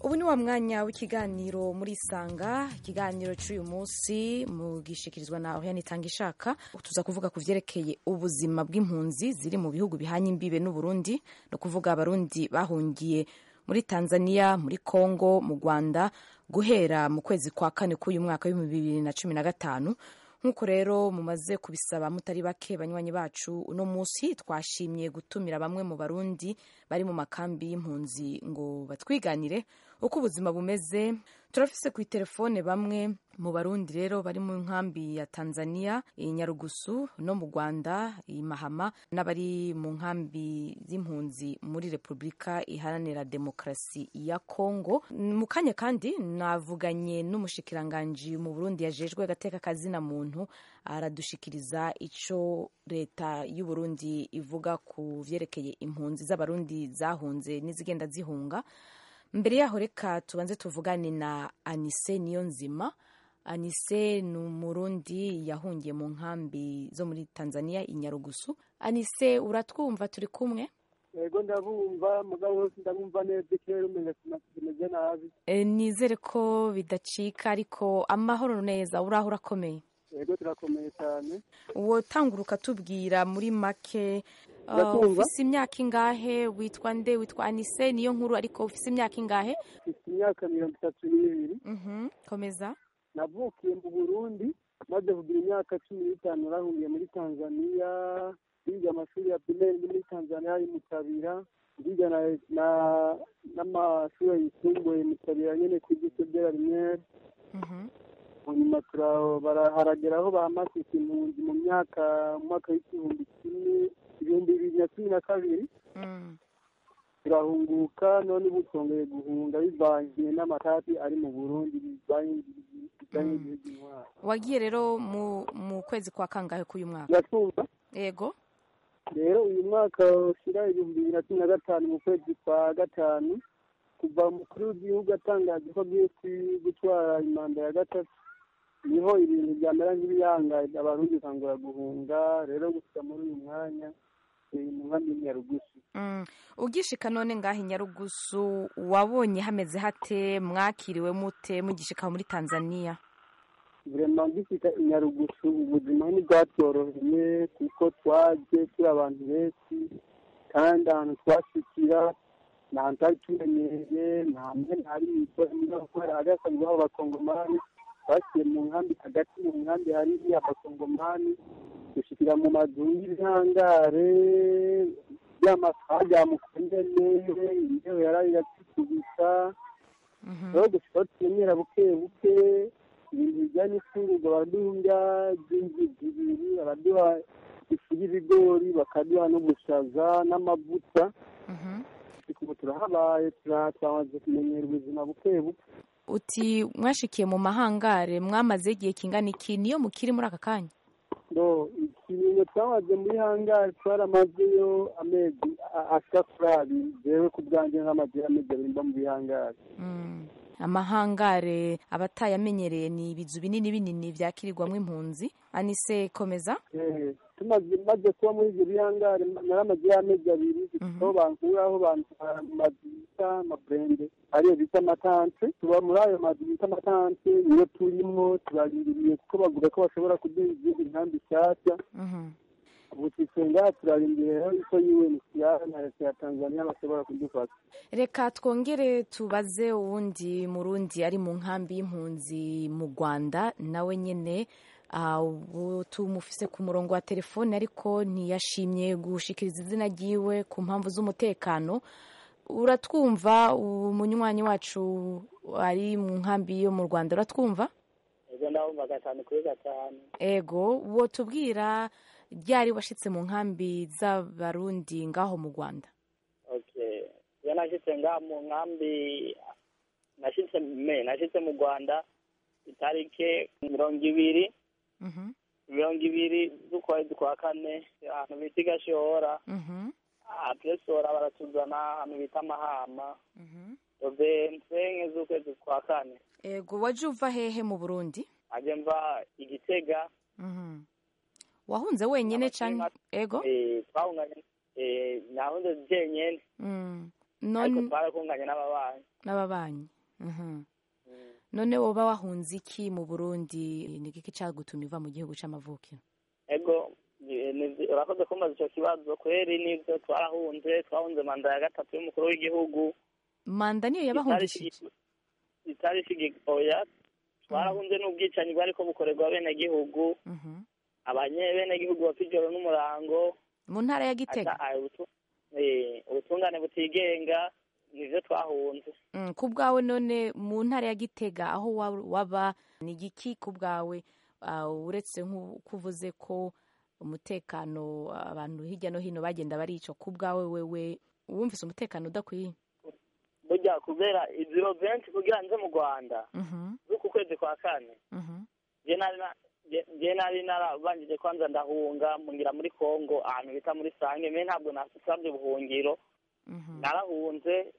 ubu ni wa mwanya w'ikiganiro muri isanga ikiganiro cy'uyu munsi mugishikirizwa na oriane itanga ishaka tuza kuvuga ku vyerekeye ubuzima bw'impunzi ziri mu bihugu bihanye imbibe n'uburundi ni ukuvuga abarundi bahungiye muri tanzania muri congo mu rwanda guhera mu kwezi kwa kane k'uyu mwaka w'ibihumbi bibiri na cumi na gatanu nk'uko rero mumaze kubisaba mutari bake banywanyi bacu uno munsi twashimye gutumira bamwe mu barundi bari mu makambi y'impunzi ngo batwiganire uko ubuzima bumeze turafise ku telefone bamwe mu barundi rero bari mu nkambi ya tanzania i nyarugusu no mu rwanda i mahama n'abari mu nkambi z'impunzi muri repubulika iharanira demokarasi ya kongo mu kanya kandi navuganye n'umushikiranganji mu burundi yajejwe agateka kazina muntu aradushikiriza ico leta y'uburundi ivuga ku vyerekeye impunzi z'abarundi zahunze n'izigenda zihunga mbere yaho reka tubanze tuvugane na anise niyo nzima anise ni umurundi yahungiye mu nkambi zo muri tanzania i nyarugusu anise uratwumva turi kumwe yego ndabumva mugabo ndabumva neza ikirere umenya kimeze nabi e, nizere ko bidacika ariko amahoro neza uraho urakomeye yego turakomeye cyane wotangura ukatubwira muri make uh, Ndakumva. ufise imyaka ingahe witwa nde witwa anise niyo nkuru ariko ufise imyaka ingahe mfite imyaka mirongo itatu n'ibiri Mhm, komeza navukiye mu burundi maze kugira imyaka cumi n'itanu narahungiye muri tanzania biga amashuri ya pirimeri muri tanzania ari mu kabira ndiga na- na- n'amashuri yisumbuye mu kabira nyene ku gise byera rimwe Mhm, hanyuma tura- bara- haragera aho bahamasika impunzi mu myaka mu mwaka w'igihumbi kimwe ibihumbi bibiri na cumi na kabiri mm. turahunguka none ubu twongeye guhunga bivangiye n'amatati ari mu burundi bijanye bijanye n'igihugu intwaro wagiye rero mu mu kwezi kwa kangahe k'uyu mwaka uratwumva yego rero uyu mwaka ushyira ibihumbi bibiri na cumi na gatanu mu kwezi kwa gatanu kuva umukuru w'igihugu atangaje ko agiye kwi- gutwara imanda ya gatatu niho ibintu byamera nk'ibiyangaye abarundi bakangura guhunga rero gusa muri uyu mwanya turi mu nkambi y'inyarugusu Mm. ugishika none ngaho i nyarugusu wabonye hameze hate mwakiriwe mute mugishika muri tanzania vrema ngifite inyarugusu ubuzima ntibwatworoheye kuko twaje turi abantu benshi kandi ahantu twashikira nta hantu twari tumenyereye nta hamwe ntari kubera hari hasanzweho abakongomani twasiye mu nkambi hagati mu nkambi hari abakongomani dushikira mu mazu y'ibihangare by'amasaha mukondene imbeho yaraye iratwikubisa rero gushika aho tumenyera buke buke ibintu bijyanye n'ifungurwa baraduha by'inzu zibiri baraduha ifu y'ibigori bakaduha n'ubushaza n'amavuta ubu turahabaye tura- twamaze kumenyera ubuzima buke buke uti mwashikiye mu mahangare mwamaze igihe kingana iki niyo mukiri muri aka kanya no ikiringo twamaze muri hangari twaramazeyo amezi a- ashika kuri abiri jewe ku bwanjye nk'amaze amezi abiri mba mu bihangari Mm. amahangare abatayamenyereye ni ibizu binini binini vyakirirwamwo impunzi anise komeza Eh, tumaze maze kuba muri ibyo bihangare naramaze y'amezi abiri aho bankuraho bantwara mu mazu bita amaburende ariyo bita amatante tuba muri ayo mazu bita amatante niyo turimwo turarindiriye kuko bavuga ko bashobora kuduha izindi nkambi nshyashya Mhm. ubu twisenga turarindiriye rero yuko UNHCR na leta ya Tanzania bashobora kudufasha reka twongere tubaze uwundi murundi ari mu nkambi y'impunzi mu rwanda nawe nyene ah, ubu tumufise ku murongo wa telefone ariko ntiyashimye gushikiriza izina ryiwe ku mpamvu z'umutekano uratwumva umunywanyi wacu ari mu nkambi yo mu rwanda uratwumva ego ndabumva gatanu kuri gatanu ego wo tubwira ryari washitse mu nkambi z'abarundi ngaho mu rwanda okay iyo nashyitse ngaha mu nkambi nashyitse me nashyitse mu rwanda itariki mirongo ibiri Mhm, mirongo ibiri z'ukwezi kwa kane ahantu bita igashora mhm, apresora baratuzana ahantu bita amahama mhm. vensenke z'ukwezi kwa kane ego waje uva hehe mu burundi aje mva igitega Mhm. wahunze wenyine canke ego eh, twahunganye eh, nahunze jenyene Mm. ariko none twarakunganye n'ababanyi n'ababanyi Mhm. none woba wahunze iki mu burundi ni iki cyagutumye uva mu gihugu c'amavukiro ego ni- ni- urakoze kumbaza icyo kibazo kweri nibyo twarahunze twahunze manda ya gatatu y'umukuru w'igihugu manda niyo yabahungishije itari oya twarahunze n'ubwicanyi bwariko bukorerwa bene gihugu Mhm. abanyebenegihugu bapfa ijoro n'umurango mu ntara ya gitega ata- ah, ubutu- eh, ubutungane butigenga nivyo twahunze Mm, ku bwawe none mu ntara ya gitega aho wa- waba ni igiki ku bwawe ah, uretse nk'uko uvuze ko umutekano abantu hirya no hino bagenda barica ku bwawe wewe wumvise umutekano udakwiye burya kubera iziro benshi kugira nze mu rwanda Mhm, z'uku kwezi kwa kane mhm, je nari na- je- je nari narabanjije kwanza ndahunga mungira muri kongo ahantu bita muri sange me ntabwo nasabye ubuhungiro mhm, narahunze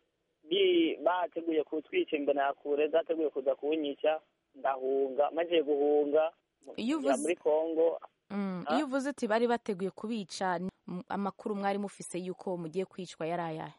bi bateguye kutwica imbere ya kure zateguye kuza kunyica ndahunga maze guhunga Iyo ngira uvuze- muri kongo mm. Ah? iyo uvuze uti bari bateguye kubica ni- m- amakuru mwari mufise yuko mugiye kwicwa yari ayahe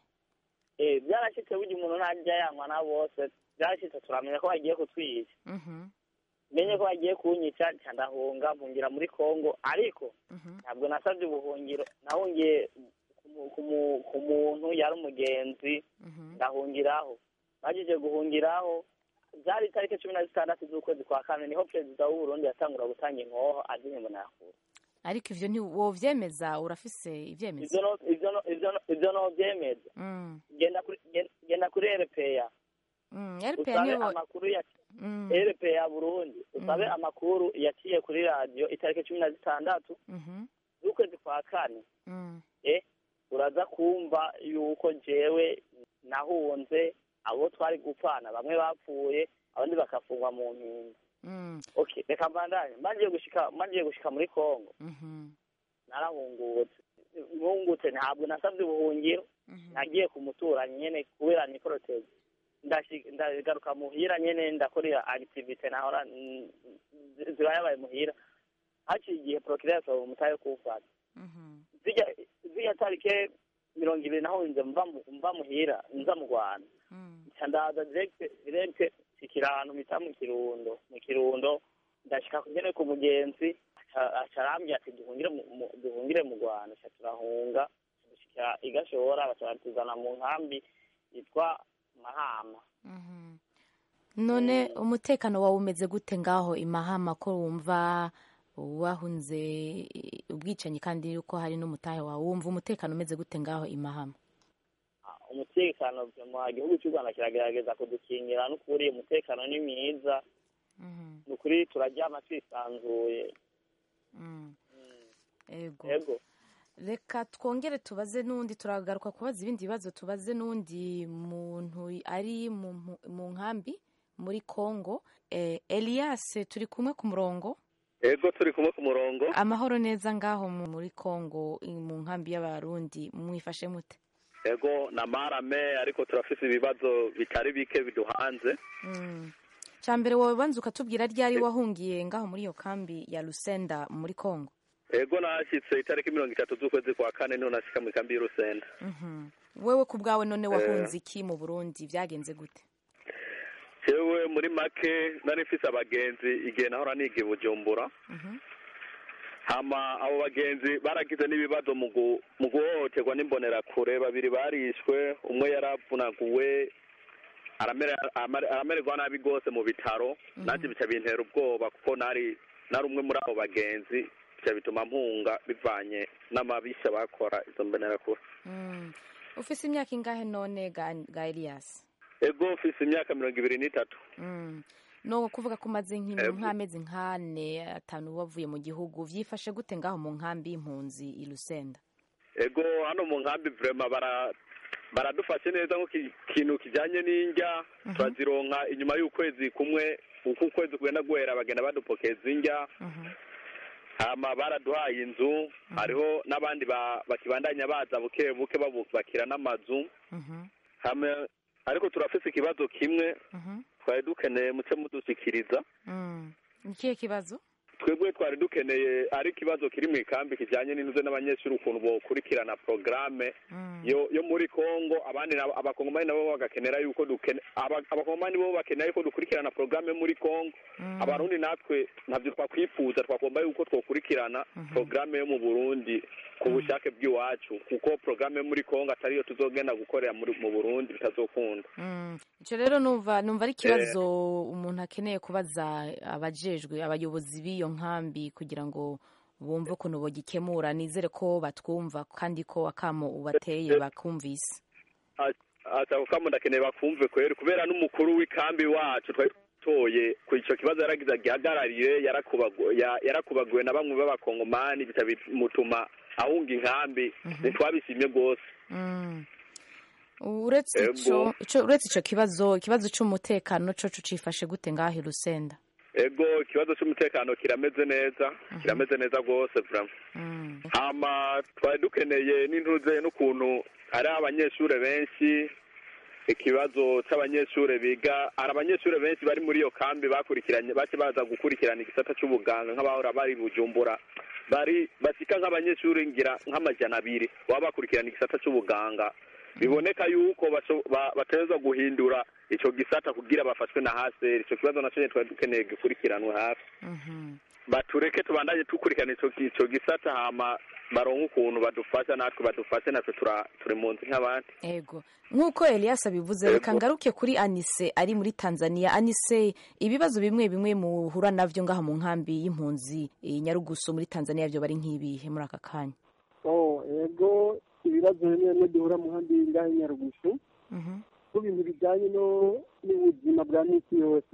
eh byarashitse burya umuntu ntajya yanywa na bose byarashitse turamenya ko bagiye kutwica Mhm, menye ko bagiye kunyica nca ndahunga mpungira muri kongo ariko mhm, ntabwo nasabye ubuhungiro nahungiye ku mu- ku mu- ku muntu yari umugenzi mhm, ndahungiraho bagije guhungiraho byari itariki cumi na zitandatu z'ukwezi kwa kane niho perezida w'uburundi yatangura gutanga inkoho azihe mbonakure ariko ivyo ntiwovyemeza urafise ivyemezo ivyo no- ivyo no- ivyo no- ivyo novyemeza Mm, genda kuri gen- genda kuri erepeya mm, RPA usabe niyo amakuru ya Mm, erepeya burundi usabe Mhm. amakuru yaciye kuri radiyo itariki cumi na zitandatu mhm, z'ukwezi kwa kane mm, eh uraza kumva yuko jewe nahunze abo twari gupfana bamwe bapfuye abandi bakafungwa mu mpinga mm, okay reka mbandanye mbangiye gushika mbangiye gushika muri kongo mhm, narahungutse nkungutse ntabwo nasabye ubuhungiro mhm. nagiye ku muturanyi nyene kubera ni protege Ndashi- ndagaruka muhira nyene ndakorera activite nahora mm, zi- ziba yabaye muhira haciye igihe procureur asaba umutahe kuwufata Mhm, zirya zirya tarike mirongo ibiri nahunze mva mu- mva muhira nza mu rwanda mm, nca ndaza direct direct nshikira ahantu bita mu kirundo mu kirundo ndashika kugene ku mugenzi aca- aca arambwira ati duhungire mu- mu- duhungire mu rwanda ca turahunga dushikira igashora baca batuzana mu nkambi yitwa mahama mhm. none umutekano wawe umeze gute ngaho imahama ko wumva wahunze ubwicanyi kandi yuko hari n'umutahe wawe wumva umutekano umeze gute ngaho imahama Ah, umutekano mu gihugu cy'u rwanda kiragerageza kudukingira n'ukuri umutekano ni mwiza Mhm, ni ukuri turaryama twisanzuye mm. Mm, ego yego reka twongere tubaze n'undi turagaruka kubaza ibindi bibazo tubaze n'undi muntu ari mu mpu- mu nkambi muri congo eh, elias turi kumwe ku murongo ego turi kumwe ku murongo amahoro neza ngaho mu- muri congo i- mu nkambi y'abarundi mwifashe mute ego na marame ariko turafise ibibazo bitari bike biduhanze mm. cya mbere wowe banza ukatubwira ryari wahungiye ngaho muri iyo kambi ya lusenda muri congo ego nashyitse itariki mirongo itatu z'ukwezi kwa kane niho nashyika mu ikambi y'urusenda Mhm. wewe ku bwawe none wahunze iki mu burundi byagenze gute jewe muri make nari mfise abagenzi igihe nahora niga i bujumbura Mhm. hama abo bagenzi baragize n'ibibazo mu gu- mu guhohoterwa n'imbonerakure babiri barishwe umwe yaravunaguwe aramere- amare- aramererwa nabi rwose mu bitaro nanjye bica bintera ubwoba kuko nari nari umwe muri abo bagenzi bica bituma mpunga bivanye n'amabisha bakora izo mbonerakure Mm. ufise imyaka ingahe none ga, ga elias ego mfise imyaka mirongo ibiri n'itatu Mm. no kuvuga ko umaze nk'imi- Ego. nk'amezi nk'ane atanu wavuye mu gihugu vyifashe gute ngaho mu nkambi y'impunzi i lusenda ego hano mu nkambi vrema bara baradufashe neza nko ki- kintu kijanye n'indya turazironka inyuma y'ukwezi kumwe uko ukwezi kugenda guhera bagenda badupokeza indya Mhm. hama baraduhaye inzu hariho n'abandi ba- bakibandanya baza buke buke babubakira n'amazu Mhm. hama ariko turafise ikibazo kimwe Mhm. twari dukeneye muce mudushikiriza Mm. ni ikihe kibazo twebwe twari dukeneye ari ikibazo kiri mu ikambi kijyanye n'inuze n'abanyeshuri ukuntu bokurikirana porogaramu yo yo muri congo abandi nabo- abakongomani nabo bagakenera yuko dukene aba- abakongomani bo bakenera yuko dukurikirana porogaramu yo muri congo abarundi natwe ntabyo twakwifuza twagomba yuko twokurikirana porogaramu yo mu burundi ku bushake bw'iwacu kuko porogaramu yo muri congo atari yo tuzogenda gukorera muri- mu burundi bitazokunda Mm. icyo rero numva numva ari ikibazo umuntu akeneye kubaza abajejwe abayobozi b'iyo nkambi kugira ngo bumve ukuntu bagikemura nizere ko batwumva kandi ko akamo ubateye bakumvise ako kamo ndakeneye bakumve kweri kubera n'umukuru w'ikambi wacu twari toye ku icyo kibazo yaragize agihagararire yarakubagu- ya- yarakubaguwe na bamwe b'abakongomani bica bimutuma ahunga inkambi ntitwabishimye rwose Mm. uretse Ego. ico ico- uretse ico kibazo ikibazo c'umutekano coco cifashe gute ngaho i Rusenda ego ikibazo cy'umutekano kirameze neza kirameze neza rwose vraiment Mm. hama twari dukeneye n'intuze n'ukuntu ari abanyeshuri benshi ikibazo cy'abanyeshuri biga hari abanyeshuri benshi bari muri iyo kambi bakurikiranye bace baza gukurikirana igisata cy'ubuganga nk'abahora bari bujumbura bari basika nk'abanyeshuri ngira nk'amajana abiri baba bakurikirana igisata cy'ubuganga biboneka yuko basho- ba- bateza guhindura ico gisata kugira bafashwe na haseri ico kibazo naco nyene twari dukeneye gikurikiranwe hafi Mhm. batureke tubandanye dukurikirana ico ico gisata hama baronke ukuntu badufasha natwe badufashe natwe tura- turi mu nzi nk'abandi ego nk'uko Elias abivuze reka Ego. ngaruke kuri Anise ari muri Tanzania Anise ibibazo bimwe bimwe muhura navyo ngaha mu nkambi y'impunzi i Nyarugusu muri Tanzania byo bari nk'ibihe muri aka kanya oh ego ibibazo bimwe bimwe duhura mu handi ngaho i nyarugusu Mhm. ku bintu bijyanye no n'ubuzima bwa minsi yose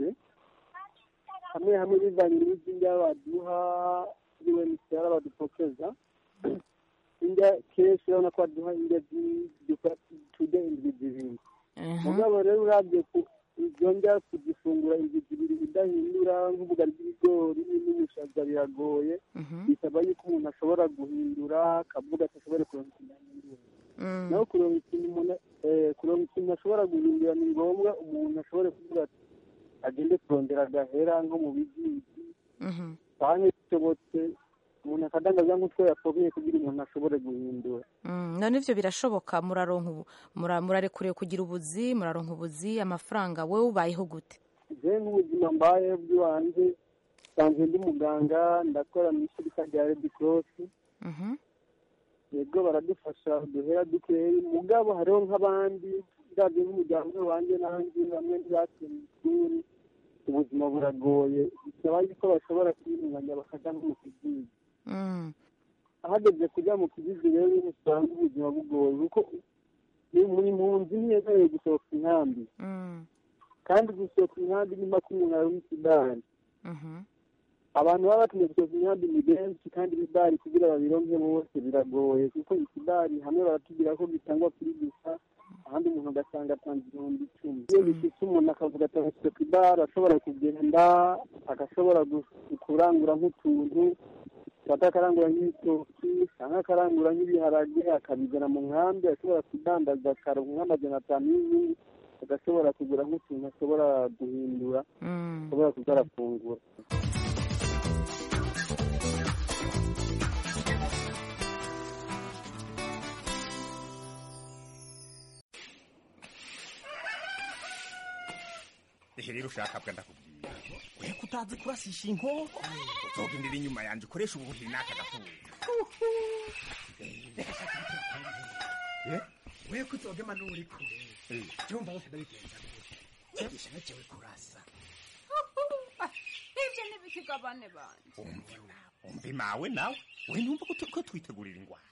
hamwe hamwe bivanye n'izindya baduha kuri wenisiyara badupokeza indya kenshi urabona ko baduha indya tude indwi zibiri Mhm. mugabo rero urabye ku izo ndya kuzifungura indwi zibiri idahindura nk'ubugari bw'ibigori n'ubushaza biragoye Mhm. bisaba yuko umuntu ashobora guhindura akavuga ati ashobore kuronka ikintu ahindura Mm. naho kuronka ikintu umuntu eh, kuronka ikintu ashobora guhindura ni ngombwa umuntu ashobore kuvuga ati agende kurondera agahera nko mu bizinesi Mhm. canke bishobotse umuntu akadangaza nk'utwo yakomeye kugira umuntu ashobore guhindura Mm, none ivyo birashoboka muraronka ubu- mura- murarekuriwe kugira ubuzi muraronka ubuzi amafaranga wewe ubayeho gute je nk'ubuzima mbayeho bw'iwanje nsanzwe ndi muganga ndakora mu ishirika rya red cross Mhm. yego baradufasha uduhera dukeyi mugabo hariho nk'abandi ndabye nk'umuryango wanjye nanjye bamwe ntibatuye mu ishuri ubuzima buragoye bisaba yuko bashobora kwiyunganya bakaja nko mu kizizi Mm. ahageze kujya mu kizizi rero niho usanga ubuzima bugoye kuko ni muri mpunzi ntiyemerewe gusohoka inkambi Mm. kandi gusohoka inkambi ni mpaka umuntu ari w'ikidari Mhm. abantu baba batumye gusohoka inkambi ni benshi kandi ibidari kugira babironke bose biragoye kuko ikidari hamwe baratubwira ko gitangwa kuri gusa ahandi umuntu ugasanga atanze ibihumbi icumi iyo bishitse umuntu akavuga ati agasohoka idari ashobora kugenda agashobora gu- kurangura nk'utuntu fata akarangura nk'ibitoki cyangwa akarangura nk'ibiharage akabizana mu nkambi ashobora kudandaza akaronka nk'amajana atanu y'ibindi agashobora kugura nk'utuntu ashobora guhindura Mm. ashobora kuza arafungura ehe rero ushaka bwa ndakubwira we kutazi kurasisha inkoko uzogendera inyuma yanjye ukoresha ubuhiri n'aka gafuza we kuzogema n'uri kure jumva bose ndabigenza gute yigisha nacewe kurasa ibyo ntibikigabane banje umvi mawe nawe we numva ko tu- ko twitegurira ingwara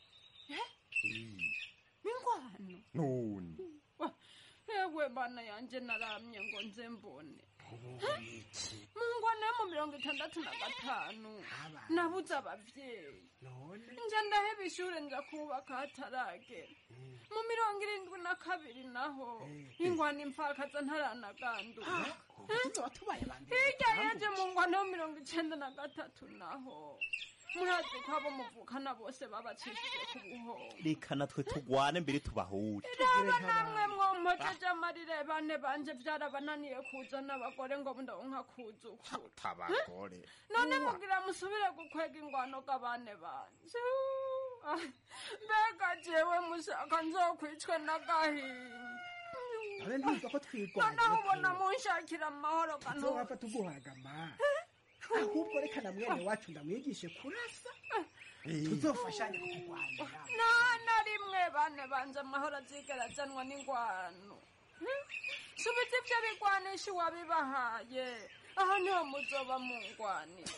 ingwano none Wa, ewe bana yanje naramye ngo nze mbone mu ngwano yo mu mirongo itandatu na gatanu nabuze abavyeyi nja ndaheba ishure nja kubaka hataragera mu mirongo irindwi na kabiri naho ingwano impfakaza ntaranagandura hirya yaje mu ngwano yo mirongo icenda na gatatu naho murazi ko abo muvukana bose babacishije ku buhoro reka natwe tugwane mbere tubahure raba namwe mwompojeje amarire bane banje vyarabananiye kuzana abagore ngo ndonka kuzukura tabagore none mugira musubire gukwega ingwano g'abane banje Ah, mbega jewe mushaka nzokwicwe n'agahinda none ntuza ko twirwanya noneho ubona munshakira amahoro kanu nzowapfa tuguhagama ahubwo reka na mwene wacu ndamwigishe kurasa tuzofashanya kurwanira nta na rimwe bane banje amahoro azigera azanwa n'ingwano Hmm? subiza ivyo bigwanisha uwabibahaye aha niho muzoba mungwanira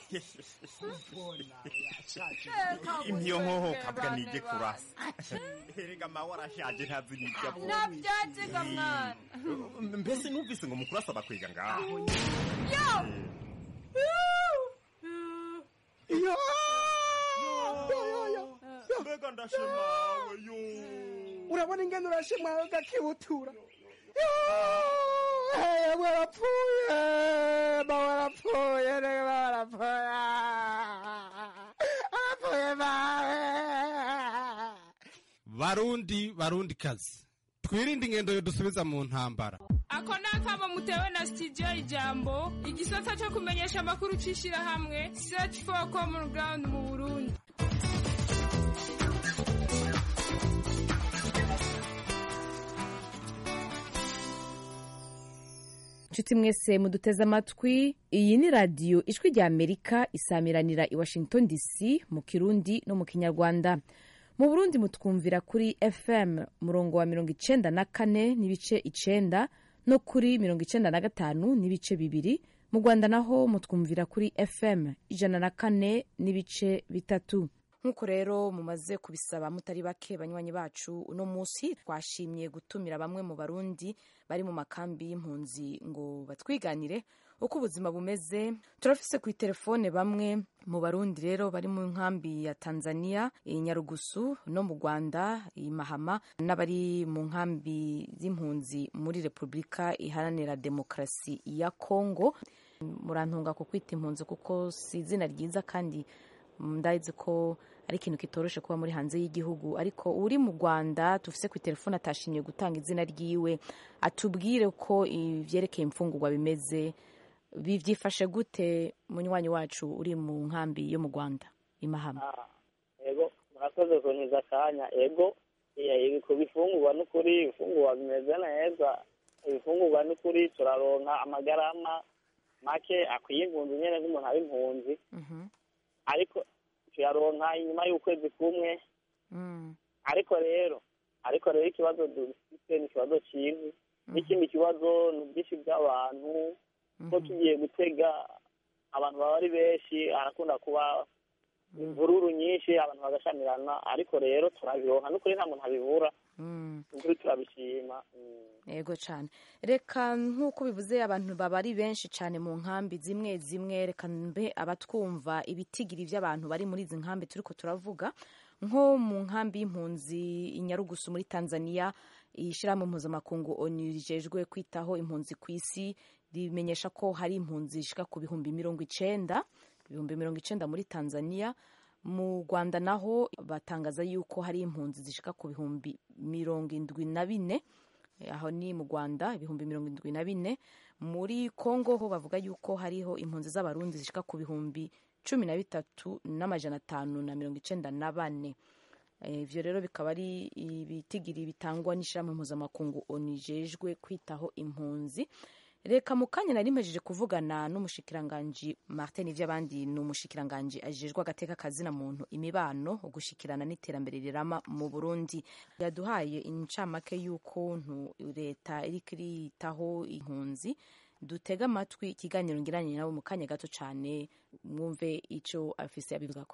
imyo nkoho kabwa nige kurasa erega mawe arashaje ntazi n'ibyo avuga navyaziga mwana mbese numvise ngo mukurasa bakwiga ngaho yo mbega ndashimawe yo urabona ingene urashimwawe gakibutura yewe warapfuye ba warapfuye rege ba warapfuye arapfuye bawe barundi barundi kazi twirinde ingendo yodusubiza mu ntambara ako ni akamo mutewe na sitidiyo ijambo igisata cyo kumenyesha amakuru cy'ishyirahamwe search for common ground mu burundi nshuti mwese muduteze amatwi iyi ni radiyo ijwi rya amerika isamiranira i washington dc mu kirundi no mu kinyarwanda mu burundi mutwumvira kuri fm murongo wa mirongo icenda na kane n'ibice icenda no kuri mirongo icenda na gatanu n'ibice bibiri mu rwanda naho mutwumvira kuri fm ijana na kane n'ibice bitatu nk'uko rero mumaze kubisaba mutari bake banywanyi bacu uno munsi twashimye gutumira bamwe mu barundi bari mu makambi y'impunzi ngo batwiganire uko ubuzima bumeze turafise ku telefone bamwe mu barundi rero bari mu nkambi ya tanzania i nyarugusu no mu rwanda i mahama n'abari mu nkambi z'impunzi muri repubulika iharanira demokarasi ya kongo murantunga ku kwita impunzi kuko si izina ryiza kandi ndazi ko ari ikintu kitoroshe kuba muri hanze y'igihugu ariko uri mu rwanda tufise ku telefone atashimye gutanga izina ryiwe atubwire ko ibyerekeye imfungurwa bimeze byifashe gute munywanyi wacu uri mu nkambi yo mu rwanda imahama ego murakoze kuntiza akanya ego ku bifungurwa n'ukuri ibifungurwa bimeze neza ibifungurwa n'ukuri turaronka amagarama make akwiye impunzi nyine nk'umuntu ari impunzi ariko tuyaronka inyuma y'ukwezi kumwe ariko rero ariko rero ikibazo dufite ni ikibazo cyiza n'ikindi kibazo ni ubwinshi bw'abantu ko tugiye gutega abantu baba ari benshi harakunda kuba imvururu nyinshi abantu bagashamirana ariko rero turabironka n'ukuri nta muntu abibura ukuri turabishima yego cyane reka nk'uko bivuze abantu baba ari benshi cyane mu nkambi zimwe zimwe reka mbe abatwumva ibitigiri by'abantu bari muri izi nkambi turi ko turavuga nko mu nkambi y'impunzi i nyarugusu muri tanzania ishyirahamwe mpuzamakungu onu rijejwe kwitaho impunzi ku isi rimenyesha ko hari impunzi zishika ku bihumbi mirongo icenda ibihumbi mirongo icenda muri tanzania mu rwanda naho batangaza yuko hari impunzi zishika ku bihumbi mirongo indwi na bine aho ni mu rwanda ibihumbi mirongo indwi na bine muri congo ho bavuga yuko hariho impunzi z'abarundi zishika ku bihumbi cumi na bitatu n'amajana atanu na mirongo icenda na bane ivyo rero bikaba ari ibitigiri bitangwa n'ishyirahamwe mpuzamakungu onijejwe kwitaho impunzi reka mu kanya nari mpejeje kuvugana n'umushikiranganji martin ivy'abandi ni umushikiranganji ajejwe agateka kazina muntu imibano ugushikirana n'iterambere rirama mu burundi yaduhaye incamake y'ukuntu leta iriko iritaho impunzi dutega amatwi ikiganiro ngiranye nabo mu kanya gato cane mwumve ico afise abivugako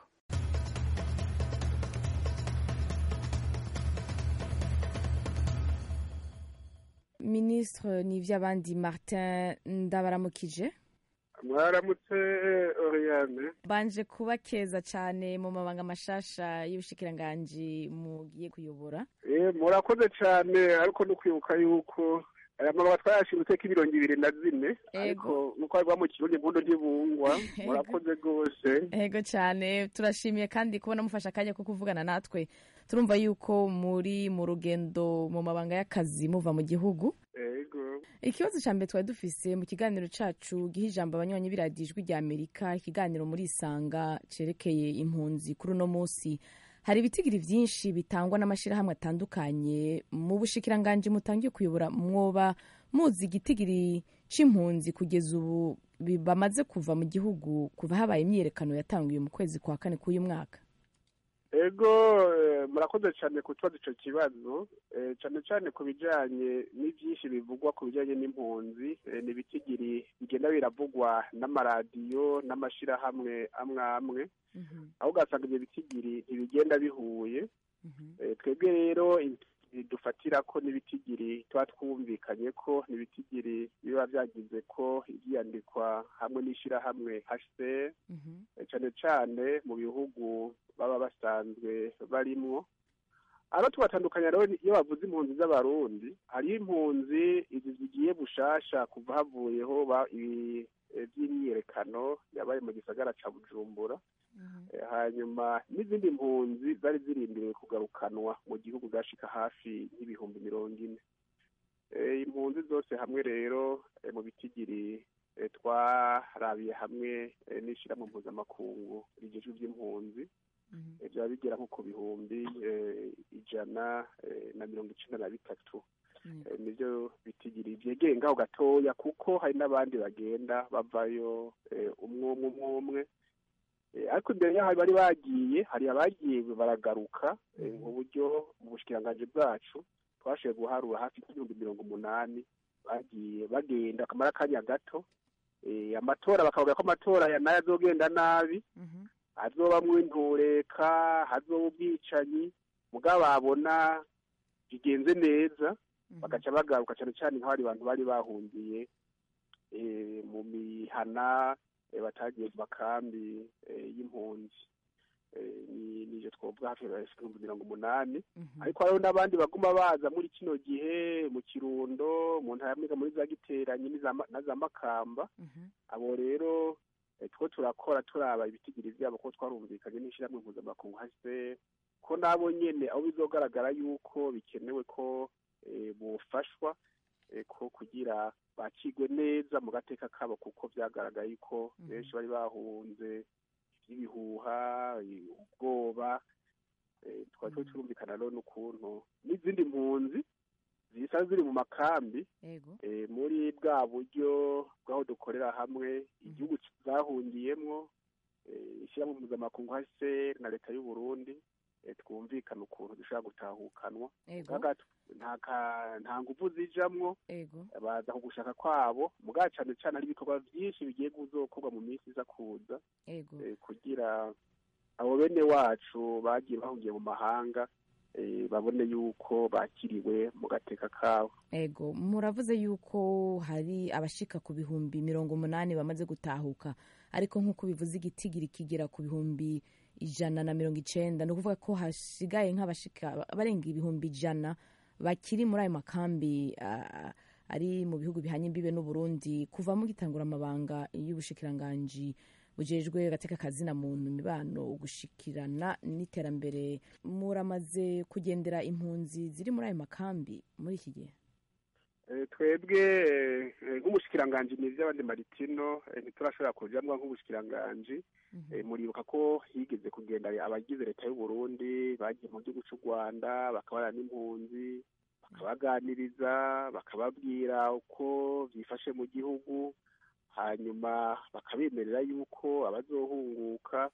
minisitiri n'iby'abandi martin ndabaramukije mwaramutse oriyane banje kuba keza cyane mu mabanga mashasha y'ubushikiranganji mugiye kuyobora murakoze cyane ariko no kwibuka yuko aya mababa twayashimutse ko imirongo ibiri na zine ariko nk'uko bivuga mu kirundi impundu ntibungwa murakoze rwose ego cyane turashimiye kandi kubona mufashe akanya ko kuvugana natwe turumva yuko muri mu rugendo mu mabanga y'akazi muva mu gihugu ego ikibazo cya mbere twari dufise mu kiganiro cacu giha ijambo abanywanyi b'iradiyo ijwi rya amerika ikiganiro muri isanga cerekeye impunzi kuri uno munsi hari ibitigiri byinshi bitangwa n'amashyirahamwe atandukanye mu bushikiranganji mutangiye kuyobora mwoba muzi igitigiri c'impunzi kugeza ubu bi- bamaze kuva mu gihugu kuva habaye imyiyerekano yatanguye mu kwezi kwa kane k'uyu mwaka ego eh, murakoze cyane kutubaza ico kibazo eh, cyane cyane ku bijanye n'ivyinshi bivugwa ku bijanye n'impunzi eh, ni ibitigiri bigenda biravugwa n'amaradiyo n'amashirahamwe amwe amwe aho ugasanga ibyo bitigiri ntibigenda bihuye Eh, twebwe rero ibitigiri dufatira ko n'ibitigiri tuba twumvikanye ko n'ibitigiri biba byagize ko ibyiyandikwa hamwe n'ishyirahamwe hcr eh, cyane cyane mu bihugu baba basanzwe barimwo abo tubatandukanya rero iyo bavuze impunzi z'abarundi hariho impunzi izi zigiye bushasha kuva havuyeho ba- ibi- eh, by'imyiyerekano yabaye mu gisagara ca bujumbura Eh, hanyuma n'izindi mpunzi zari zirindiriwe kugarukanwa mu gihugu zashika hafi y'ibihumbi mirongo ine Eh, impunzi zose hamwe rero eh, mu bitigiri eh, twarabiye hamwe eh, n'ishirahamwe mpuzamakungu rigejwe ivy'impunzi Eh, byaba bigera nko ku bihumbi eh, ijana eh, na mirongo icenda na bitatu Eh, nivyo bitigiri vyegeye ngaho gatoya kuko hari n'abandi bagenda bavayo eh, umwe umwe umwe umwe Eh, ariko imbere yaho bari bagiye hari abagiye baragaruka eh, mu buryo mu bushikiranganji bwacu twashoboye guharura hafi y'ibihumbi mirongo umunani bagiye bagenda akamara akanya gato Eh, amatora bakavuga ko amatora ya nayo azogenda nabi hazobamwo intureka hazoba ubwicanyi mugabo babona bigenze neza bagaca bagaruka cyane cyane nk'abari bantu bari bahungiye eh, mu mihana eh, batagiye mu makambi eh, y'impunzi Eh, ni nivyo twovuga hafi ya ibihumbi mirongo umunani ariko hariho n'abandi baguma baza muri kino gihe mu kirundo mu ntara ya muri za giteranyi n'iza Ma- na za makamba abo rero eh, two turakora turaba ibitigiri vyabo ko twarumvikanye n'ishirahamwe mpuzamakungu hase ko nabo nyene aho bizogaragara yuko bikenewe ko eh, bofashwa eh, ko kugira bakigwe neza mu gateka kabo kuko vyagaragaye ko benshi bari bahunze ibihuha ubwoba eh, twari turi turumvikana rero n'ukuntu n'izindi mpunzi zisa ziri mu makambi eh, muri bwa buryo bw'aho dukorera hamwe igihugu zahungiyemwo eh, ishyirahamwe mpuzamakungu hase na leta y'u Burundi eh, twumvikana ukuntu dushobora gutahukanwa Ego. Mugaga tu- nta ka- nta nguvu zijamwo ego baza ku gushaka kwabo mugabo cane cane hari ibikorwa vyinshi bigiye kuzokorwa mu minsi iza kuza ego eh, kugira abo bene wacu bagiye bahungiye mu mahanga eh, babone yuko bakiriwe mu gateka kabo ego muravuze yuko hari abashika ku bihumbi mirongo umunani bamaze gutahuka ariko nk'uko bivuze igitigiri kigera ku bihumbi ijana na mirongo icenda ni ukuvuga ko hasigaye nk'abashika barenga ibihumbi ijana bakiri muri ayo makambi ah, ari mu bihugu bihanye imbibe n'uburundi kuva mugitangura amabanga y'ubushikiranganji bujejwe gateka kazina muntu imibano gushikirana n'iterambere muramaze kugendera impunzi ziri muri ayo makambi muri iki gihe Eh, twebwe eh, nk'umushikiranganji ni ivy'abandi maritino eh, ntiturashobora kujamwa nk'ubushikiranganji Eh, muribuka ko higeze kugenda abagize leta y'u Burundi bagiye mu gihugu c'u Rwanda bakabana n'impunzi bakabaganiriza bakababwira uko vyifashe mu gihugu hanyuma bakabemerera yuko abazohunguka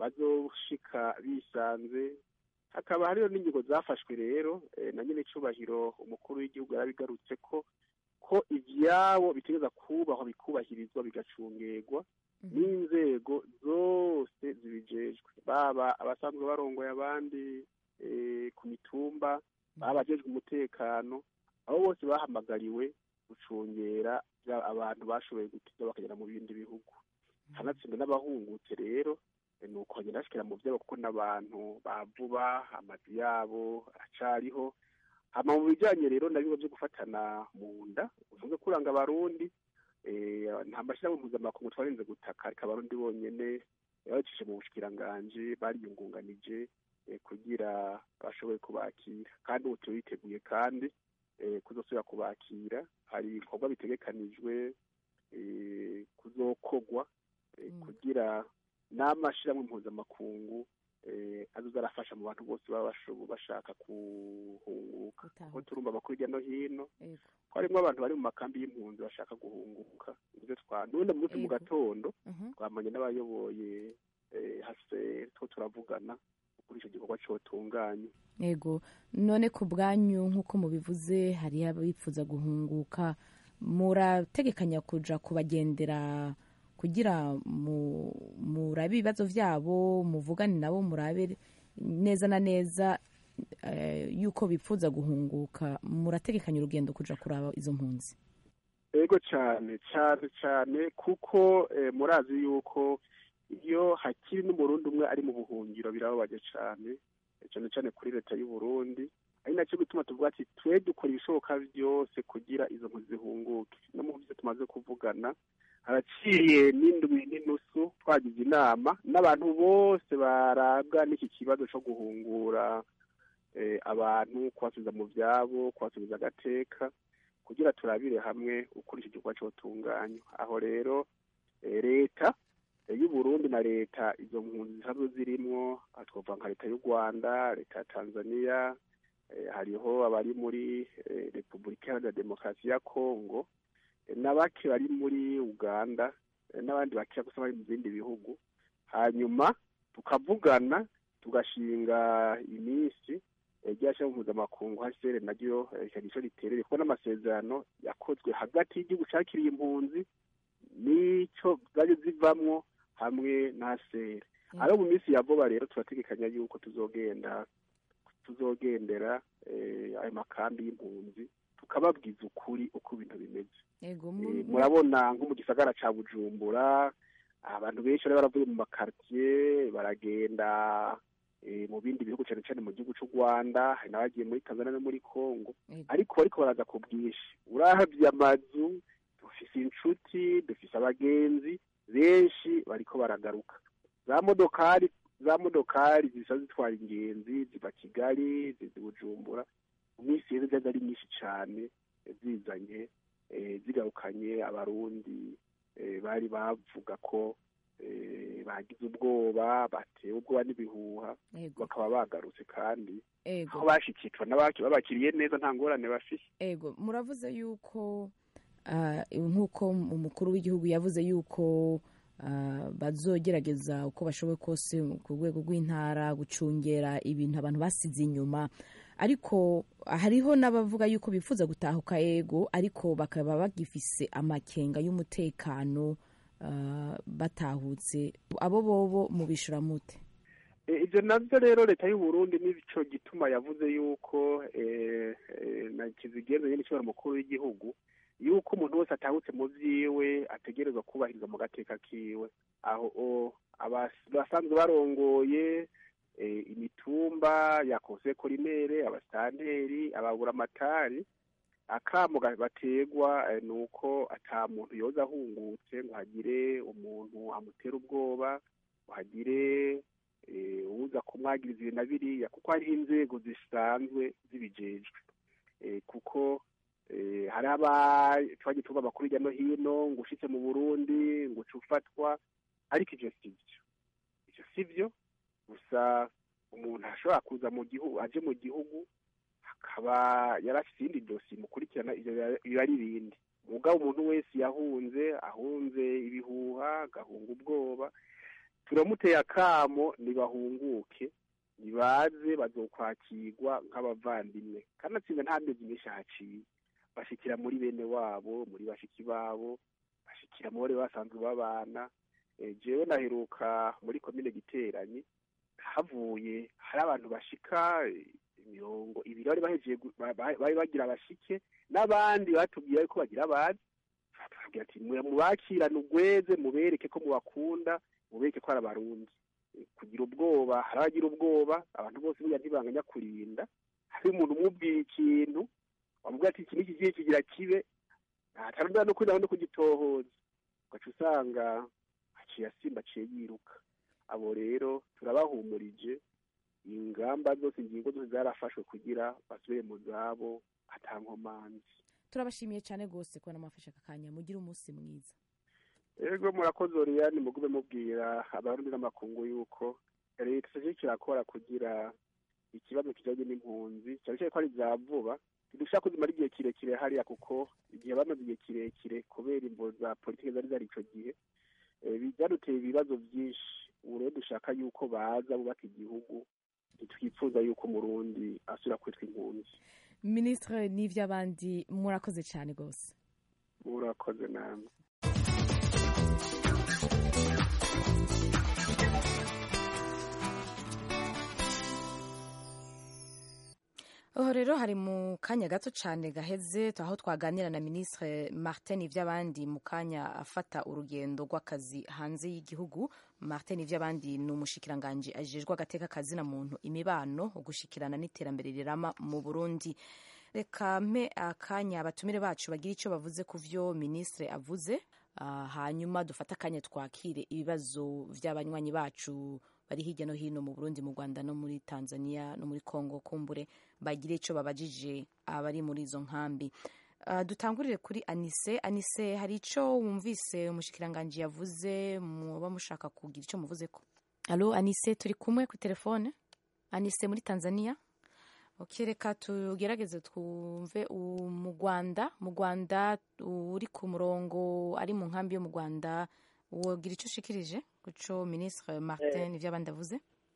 bazoshika bisanze hakaba hariho n'ingingo zafashwe rero eh, na nyine icubahiro umukuru w'igihugu yarabigarutse ko ko ivyabo bitegereza kubahwa bikubahirizwa bigacungerwa n'inzego zose zibijejwe baba abasanzwe barongoye abandi eh, ku mitumba baba abajejwe umutekano abo bose bahamagariwe gucungera vya- abantu bashoboye gutiza bakagera mu bindi bihugu hanatsinda n'abahungutse rero eh, ni ukongera bashikira mu vyabo kuko n'abantu bavuba amazu yabo aracariho hama mu bijanye rero na bimwe byo gufatana mu nda uvuze kuranga abarundi eh, nta mashyirahamwe mpuzamakungu twarinze gutaka ariko abarundi bonyene babicishe mu bushikiranganji bariyungunganije eh, kugira bashobore kubakira kandi ubu turiteguye kandi eh, kuzosubira kubakira hari ibikorwa bitegekanijwe eh, kuzokogwa eh, kugira n'amashyirahamwe mpuzamakungu eh, azoza arafasha mu bantu bose baba bashobo- bashaka guhunguka kuko turumva amakuru hirya no hino ko harimo abantu bari mu makambi y'impunzi bashaka guhunguka nivyo twa n'ubundi munsi mu Yego. gatondo Mhm. twamanye n'abayoboye eh, hase two turavugana kuri ico gikorwa cotunganye yego none ku bwanyu nk'uko mubivuze hariho abifuza guhunguka murategekanya kuja kubagendera kugira mu- murabe ibibazo vyabo muvugane nabo murabe neza na neza eh, yuko bifuza guhunguka murategekanya urugendo kuja kuraba izo mpunzi ego cyane cyane cyane kuko eh, murazi yuko iyo hakiri n'umurundi umwe ari mu buhungiro birababaje cyane eh, cyane cyane kuri leta y'u Burundi ari nacyo gituma tuvuga ati twe dukora ibishoboka byose kugira izo mpunzi zihunguke no mu byo tumaze kuvugana haraciye n'indwi n'inusu twagize inama n'abantu bose barabwa n'iki kibazo cyo guhungura eh, abantu kubasubiza mu byabo kubasubiza agateka kugira turabire hamwe uko iki gikorwa cyotunganywa aho rero eh, leta eh, y'u Burundi na leta izo mpunzi zisanzwe zirimwo aha twavuga nka leta y'u Rwanda leta ya Tanzania eh, hariho abari muri eh, Repubulika Iharanira Demokarasi ya Kongo eh, na bake bari muri Uganda eh, n'abandi bake gusa bari mu bindi bihugu hanyuma tukavugana tugashinga iminsi ryashyiraho mpuzamakungu hcr naryo rikaba ico riterere kuko n'amasezerano yakozwe hagati y'igihugu cakiriye impunzi n'ico zaje zivamwo hamwe na hcr aro mu minsi ya vuba rero turategekanya yuko tuzogenda tuzogendera eh, ayo makambi y'impunzi tukababwiza ukuri uko ibintu bimeze yego Eh, murabona nko mu gisagara ca bujumbura abantu benshi bari baravuye mu makartier baragenda eh, mu bindi bihugu cyane cyane mu gihugu cy'u rwanda hari n'abagiye muri tanzania no muri congo ariko bariko baraza ku bwinshi urahavye amazu dufise inshuti dufise abagenzi benshi bariko baragaruka za modokari za modokari zisa zitwara ingenzi ziva kigali ziza bujumbura mu minsi yeze zaza ari nyinshi cane zizanye eh, zigarukanye abarundi eh, bari bavuga ko eh, bagize ubwoba batewe ubwoba n'ibihuha Yego. bakaba bagarutse kandi Ego. aho bashikitwa n'abaki babakiriye neza nta ngorane bafise ego muravuze yuko ah, nk'uko umukuru w'igihugu yavuze yuko ah, bazogerageza uko bashoboye kose ku rwego rw'intara gucungera ibintu abantu basize inyuma ariko hariho n'abavuga yuko bifuza gutahuka ego ariko bakaba bagifise amakenga y'umutekano ah, batahutse abo bobo mubishura mute Eh, ivyo navyo rero leta y'u Burundi nico gituma yavuze yuko eh, eh, na kizigenza nyene ishobora mukuru w'igihugu yuko umuntu wese atahutse mu vyiwe ategerezwa kubahiriza mu gateka kiwe aho o, abas- basanzwe barongoye eh, imitumba ya conseil colinere abasitanteri ababuramatari akamo ga- bategwa eh, nuko ata muntu yoza ahungutse ngo hagire umuntu amutera ubwoba ngo hagire eh, uza kumwagiriza ibi na biriya kuko hariho inzego zisanzwe zibijejwe eh, kuko eh, hari aba twagiye tuba amakuru hirya no hino ngo ushitse mu burundi ngo uca ufatwa ariko ivyo si vyo ivyo si vyo gusa umuntu ashobora kuza mu gihugu aje mu gihugu akaba yarafise iyindi dosi imukurikirana ivyo biba- biba ari ibindi mugabo umuntu wese yahunze ahunze ibihuha agahunga ubwoba turamuteye akamo nibahunguke nibaze bazokwakirwa nk'abavandimwe kandi atsinda nta mezi menshi haciye bashikira muri bene wabo muri bashiki babo bashikira mu bari basanzwe babana Eh, jewe naheruka muri komine giteranyi havuye hari abantu bashika eh, mirongo ibiri bari bahejeje gu- ba- ba- bari bagira bashike n'abandi batubwiye yuko bagira abazi tubabwira ati mwe mubakirane ugweze mubereke ko mubakunda mubereke ko ari abarundi Eh, kugira ubwoba hari abagira ubwoba abantu bose burya ntibanganya kurinda hari umuntu umubwiye ikintu wamubwira ati iki n'iki kigiye kigira kibe ntatarondera no kwinaho no kugitohoza ugaca usanga aciye asimba aciye yiruka abo rero turabahumurije ingamba zose ingingo zose zarafashwe kugira basubire mu zabo atankomanzi turabashimiye cyane rwose kubona mwafashe aka kanya mugire umunsi mwiza ego murakoze oriyani mugume mubwira abarundi n'amakungu yuko leta ije kirakora kugira ikibazo kijanye n'impunzi cyane cyane ko ari bya vuba ntidushaka kuzimara igihe kirekire hariya kuko igihe bamaze igihe kirekire kubera imbo za politiki zari zari ico gihe byaduteye ibibazo byinshi ubu rero dushaka yuko baza bubaka igihugu ntitwifuza yuko umurundi asubira kwitwa impunzi minisitiri n'iby'abandi murakoze cyane rwose murakoze namwe aho rero hari mu kanya gato cyane gaheze aho twaganira na minisitiri martin iby'abandi mu kanya afata urugendo rw'akazi hanze y'igihugu martin iby'abandi ni umushikiranganji ajejwe agateka kazina muntu imibano gushikirana n'iterambere rirama mu burundi reka mpe akanya abatumire bacu bagira icyo bavuze ku byo minisitiri avuze hanyuma dufate akanya twakire ibibazo by'abanywanyi bacu bari hirya no hino mu burundi mu rwanda no muri tanzania no muri congo kumbure bagire icyo babajije abari muri izo nkambi dutangurire kuri anise anise hari icyo wumvise umushikiranganji yavuze muba mushaka kugira icyo muvuze ko alo anise turi kumwe ku telefone anise muri tanzania reka tugerageze twumve mu rwanda mu rwanda uri ku murongo ari mu nkambi yo mu rwanda wogira icyo ushikirije guco minisitiri martin ibyo abandi avuze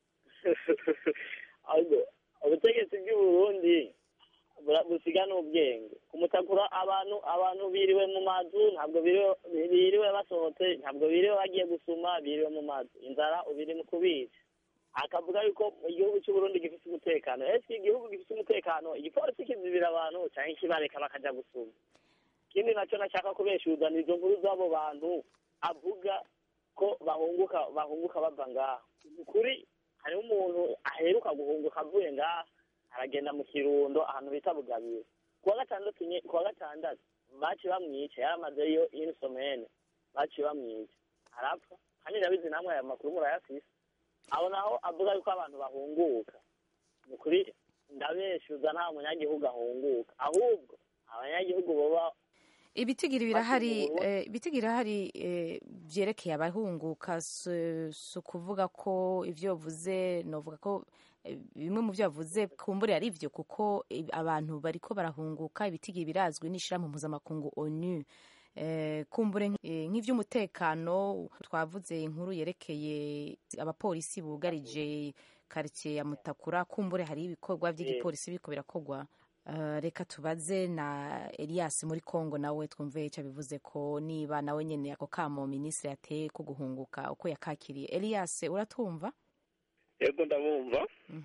ubutegetsi bw'uburundi busiga n'ubwenge kumutakura abantu abantu biriwe mu mazu ntabwo biriwe basohotse ntabwo biriwe bagiye gusuma biriwe mu mazu inzara ubiri mu kubica akavuga yuko igihugu cy'uburundi gifite umutekano ese igihugu gifite umutekano igipolisi kizibira abantu cyangwa ikibareka bakajya gusuma ikindi nacyo nashaka kubeshuza ni izo nkuru z'abo bantu avuga ko bahunguka bahunguka bava ngaha ukuri hariho umuntu aheruka guhunguka avuye ngaha aragenda mu kirundo ahantu bita bugabiro kuwa gatandatu kuwa gatandatu baci bamwica yaramazeyo inisomene baci bamwica arapfa kandi ndabizi namwe aya makuru murayafise aho naho avuga yuko abantu bahunguka ni ukuri ndabeshuza nta munyagihugu ahunguka ahubwo abanyagihugu baba ibitigiri birahari ibitigiri birahari byerekeye abahunguka si ukuvuga ko ibyo bavuze navuga ko bimwe mu byo bavuze kumbure ari byo kuko abantu bariko barahunguka ibitigiri birazwi n'ishyirahamwe mpuzamakungu onu kumbure nk'iby'umutekano twavuze inkuru yerekeye abapolisi bugarije karitsiye ya mutakura kumbure hari ibikorwa by'igipolisi biriko birakorwa reka tubaze na elias muri congo nawe twumve icyo bivuze ko niba nawe nyine ako kamo minisitiri yateye ko guhunguka uko yakakiriye elias uratumva yego ndabumva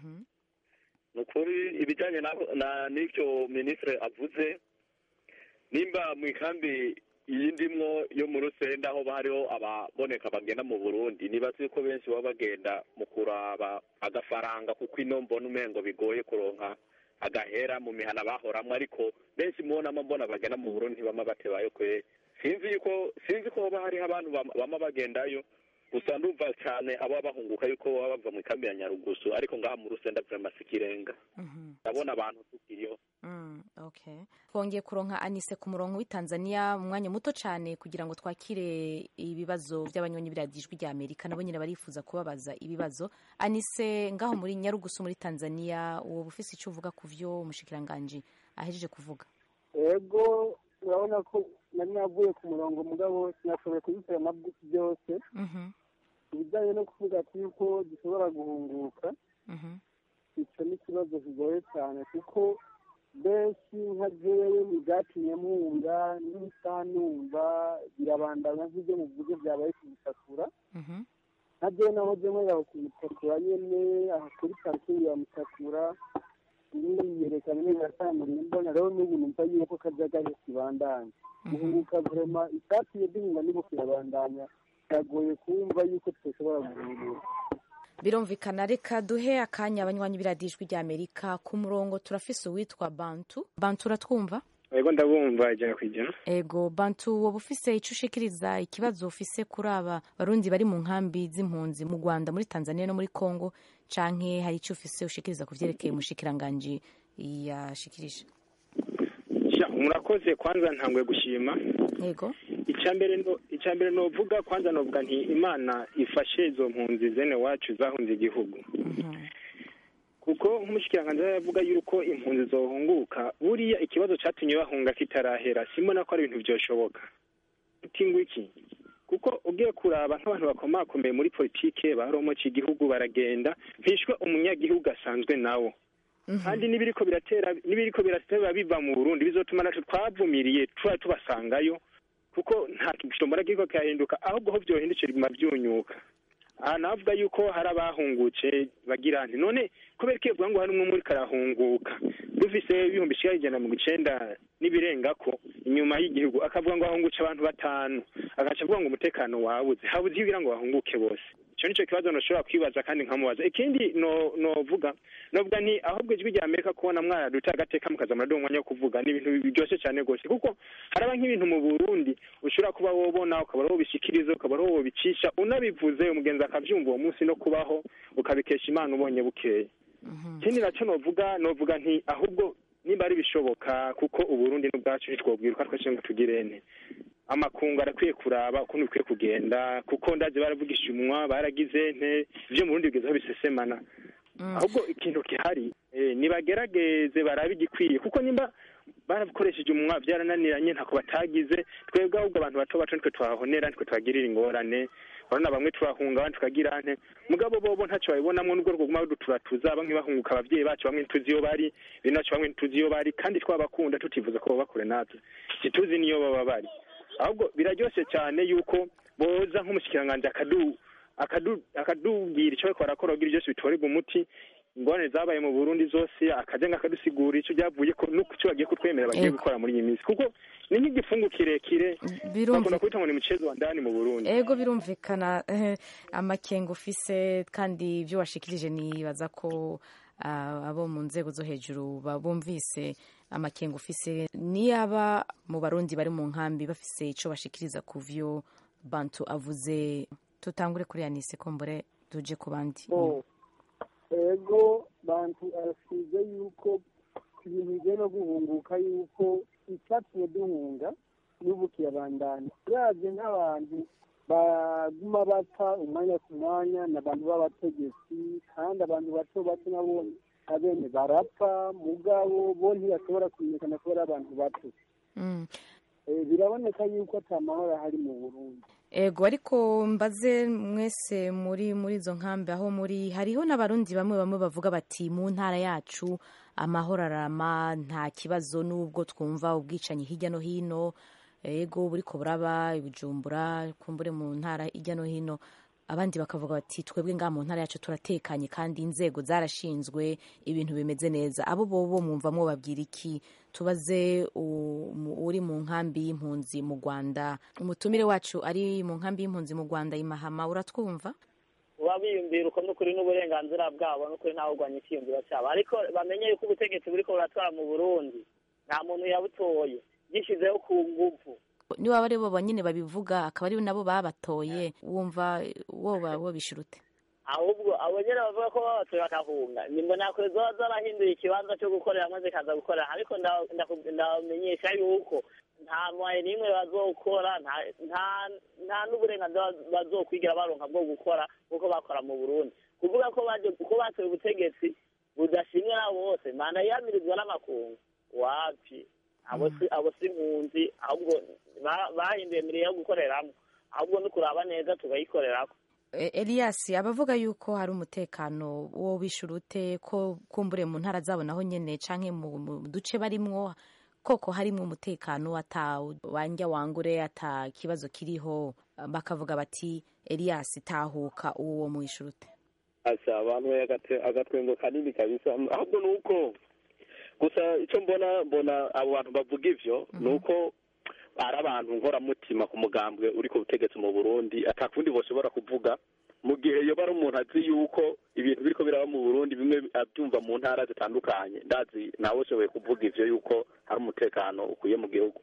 ni ukuri ibijyanye n'icyo minisitiri avuze nimba mu ikambi iyi ndimwo yo mu rusenda aho hariho ababoneka bagenda mu burundi nibaze ko benshi baba bagenda mu kuraba agafaranga kuko ino mbona umengo bigoye kuronka agahera mu mihana bahoramwo ariko benshi mubonamo mbona bagenda mu burundi bama batebayo kwe sinzi yuko sinzi ko hoba hariho abantu bama bagendayo gusa ndumva cyane aba bahunguka yuko baba bava mu ikambi ya nyarugusu ariko ngaha mu rusenda vrema sikirenga ndabona abantu tukiriyo twongeye kuronka anise ku murongo w'i tanzania mu mwanya muto cyane kugira ngo twakire ibibazo by'abanyonyi biradijwi rya amerika nabo nyine barifuza kubabaza ibibazo anise ngaho muri nyarugusu muri tanzania uwo ufise icyo uvuga ku byo umushikiranganji ahejeje kuvuga yego urabona ko nari navuye ku murongo mugabo sinashoboye kubisera amabwi byose ibijyanye no kuvuga ati yuko dushobora guhunguka icyo ni ikibazo kigoye cyane kuko benshi nka jewe ntibyatumye mwumva n'isanumva birabandanya nk'ibyo muvuze byabaye kubitakura nka jewe naho je mwerera kubitakura nyene aho kuri parikingi ya mutakura nyine yiyerekana neza yatanguriye mbona rero n'ubu numva yuko kajagari kibandanya guhunguka vrema icyatumye duhunga n'ubu kirabandanya biragoye kumva yuko tudashobora guhunguka birumvikana reka duhe akanya abanywanyi biradijwi rya amerika ku murongo turafise uwitwa bantu bantu uratwumva yego ndabumva ijana ku ijana ego bantu woba ufise icyo ushikiriza ikibazo ufise kuri aba barundi bari mu nkambi z'impunzi mu rwanda muri tanzania no muri congo canke hari icyo ufise ushikiriza ku vyerekeye umushikiranganji yashikirije Sha, murakoze kwanza ntangwe gushima yego icyambere no icyambere novuga kwanza novuga nti imana ifashe izo mpunzi zene wacu zahunze igihugu kuko nk'umushikiranganji yavuga yuko impunzi zohunguka buriya ikibazo catumye bahunga kitarahera simbona ko ari ibintu vyoshoboka utingwa iki kuko ugiye kuraba nk'abantu bakomakomeye muri politike baromoca igihugu baragenda mpishwe umunyagihugu asanzwe nawo kandi n'ibiriko biratera n'ibiriko biratera biva mu Burundi bizotuma natwe twavumiriye tuba tubasangayo kuko nta gishobora kiriko kirahinduka ahubwo ho vyohindukira biguma vyunyuka aha navuga yuko hari abahungutse bagira nti none kubera ko ivuga ngo hari umwe muri karahunguka dufise ibihumbi ishika ijana mirongo icenda n'ibirengako inyuma y'igihugu akavuga ngo hahungutse abantu batanu agaca avuga ngo umutekano wabuze habuze kugira ngo bahunguke bose ico nico kibazo noshobora kwibaza kandi nkamubaza ikindi no novuga novuga nti ahubwo ijwi rya amerika kubona mwaraduta agateka mukaza muraduha umwanya wo kuvuga ni ibintu biryoshe cyane rwose kuko haraba nk'ibintu mu burundi ushobora kuba wobona ukaba ari wobishikiriza ukaba ari wobicisha unabivuze umugenzi akavyumva uwo munsi no kubaho ukabikesha imana ubonye bukeye ikindi naco novuga novuga nti ahubwo nimba ari bishoboka kuko uburundi n'ubwacu ntitwobwiruka twese ngo tugirene amakungu arakwiye kuraba ukuntu bikwiye kugenda kuko ndazi baravugisha umunwa baragize nte ivyo mu burundi bigezaho bisesemana ahubwo ikintu gihari eh, nibagerageze barabe igikwiye kuko nimba barakoresheje umunwa byarananiranye ntako batagize twebwe ahubwo abantu bato bato nitwe twahonera nitwe twagirira ingorane urabona bamwe turahunga abandi tukagira nte mugabo bobo ntacyo babibonamwo n'ubwo rwoguma ruduturatuza bamwe bahunguka abavyeyi bacu bamwe ntituzi iyo bari bene bacu bamwe ntituzi iyo bari kandi twabakunda tutifuza ko baba kure natwe ntituzi niyo baba bari ahubwo biraryoshe cyane yuko boza nk'umushikiranganji akadu akadu akadubwira icyo bariko barakora kugira byose bitorerwa umuti ingorane zabaye mu burundi zose akaja ngo akadusigura ico byavuye ko nuko ico bagiye kutwemera bagiye Ego. gukora muri iyi minsi kuko ni nk'igifungu kirekire Birumvi- bakunda kwita ngo ni mucezo wa ndani mu burundi ego birumvikana eh, amakenga ufise kandi ibyo washikirije nibaza ko ah, abo mu nzego zo hejuru babumvise amakenga ufise niyaba mu barundi bari mu nkambi bafise ico bashikiriza ku vyo bantu avuze tutangure kuri yanise kombore tuje ku bandi Oh, ego bantu arasize yuko ibintu bijyanye no guhunguka yuko icyatumye duhunga n'ubu kirabandanya uravye nk'abantu baguma bapfa umwanya ku mwanya ni abantu b'abategetsi kandi abantu bato bato nabo abene barapfa mugabo bo ntibashobora kumenyekana kubera abantu bato Mm. Eh, biraboneka yuko ata mahoro ahari mu burundi ego ariko mbaze mwese muri muri izo nkambi aho muri hariho n'abarundi bamwe bamwe bavuga bati mu ntara yacu amahoro arama nta kibazo n'ubwo twumva ubwicanyi hirya no hino ego buriko buraba ibujumbura kumbure mu ntara hirya no hino abandi bakavuga bati twebwe ngaha mu ntara yacu turatekanye kandi inzego zarashinzwe ibintu bimeze neza abo bobo mwumva mwobabwira iki tubaze u- mu- uri mu nkambi y'impunzi mu rwanda umutumire wacu ari mu nkambi y'impunzi mu rwanda imahama uratwumva uba biyumvira uko n'ukuri n'uburenganzira bwabo n'ukuri ntawe urwanya icyiyumviro cyabo ariko bamenye yuko ubutegetsi buriko buratwara mu burundi nta muntu yabutoye gishizeho ku nguvu niba ari bo bonyine babivuga akaba ari nabo babatoye wumva woba wobishira ute ahubwo abo nyene bavuga ko babatoye bakahunga nimbona kure zoba zarahinduye ikibanza cyo gukoreramo zikaza gukorera ariko nda- ndaku- ndamenyesha yuko nta mwaye n'imwe bazokora nta- nta- nta n'uburenganzira bazokwigira baronka bwo gukora kuko bakora mu burundi kuvuga ko baje ko batoye ubutegetsi budashimwe nabo bose manda yamirizwa n'amakungu wapi abo si abo si impunzi ahubwo ba- bahinduye miriye yo gukoreramo ahubwo ni kuraba neza tukayikorerako E- Elias abavuga yuko hari umutekano wo bishura ute ko kumbure mu ntara zabo naho nyene canke mu mu duce barimwo koko harimwo umutekano ata wanja wangure ata kibazo kiriho bakavuga bati Elias tahuka uwo mwishura ute asa abantu agate- agatwengo kanini kabisa ahubwo nuko gusa icyo mbona mbona abo bantu bavuga ivyo nuko ari abantu nkoramutima ku mugambwe uri ku butegetsi mu burundi atakundi boshobora kuvuga mu gihe yoba ari umuntu azi yuko ibintu biriko biraba mu burundi bimwe abyumva mu ntara zitandukanye ndazi nawe ushoboye kuvuga ivyo yuko hari umutekano ukwiye mu gihugu